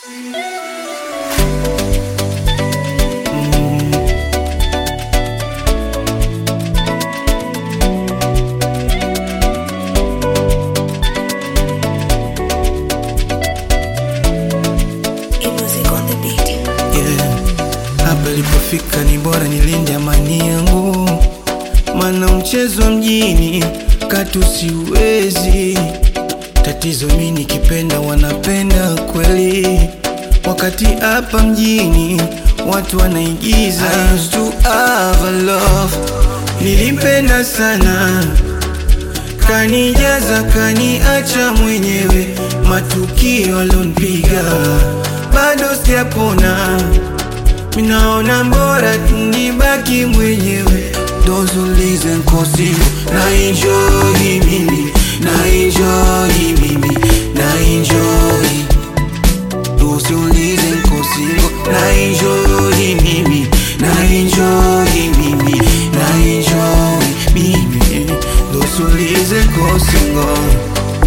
yeah. Hapa ilipofika ni bora nilinde amani yangu, mana mchezo wa mjini katu siwezi. Tatizo mi nikipenda wanapenda kweli, wakati hapa mjini watu wanaigiza. I used to have a love, nilimpenda sana kanijaza kaniacha mwenyewe, matukio alonipiga bado sijapona, minaona mbora nibaki mwenyewe. Those who listen kosi na enjoy mimi na enjoy mimi na enjoy Those who listen kosi na enjoy mimi na enjoy mimi na enjoy mimi Those who listen kosi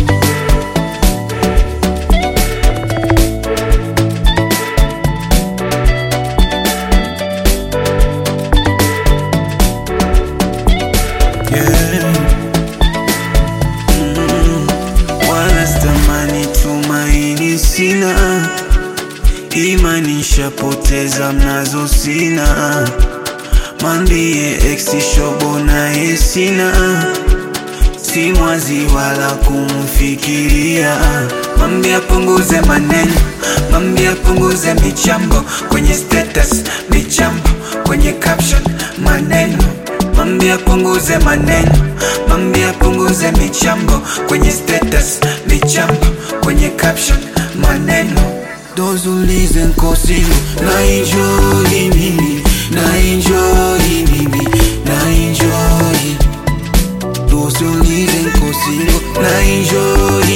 yeah. Mm, wala stamani tumaini sina, imani nshapoteza mnazo sina, mambie ex shobo naye sina, si mwazi wala kumfikiria, mambie apunguze maneno, mambie apunguze michambo kwenye status, michambo kwenye caption, maneno Mambia punguze maneno, mambia punguze michambo kwenye status, michambo kwenye caption, maneno. Those who listen kosi na enjoy mimi, na enjoy mimi, na enjoy. Those who listen kosi na enjoy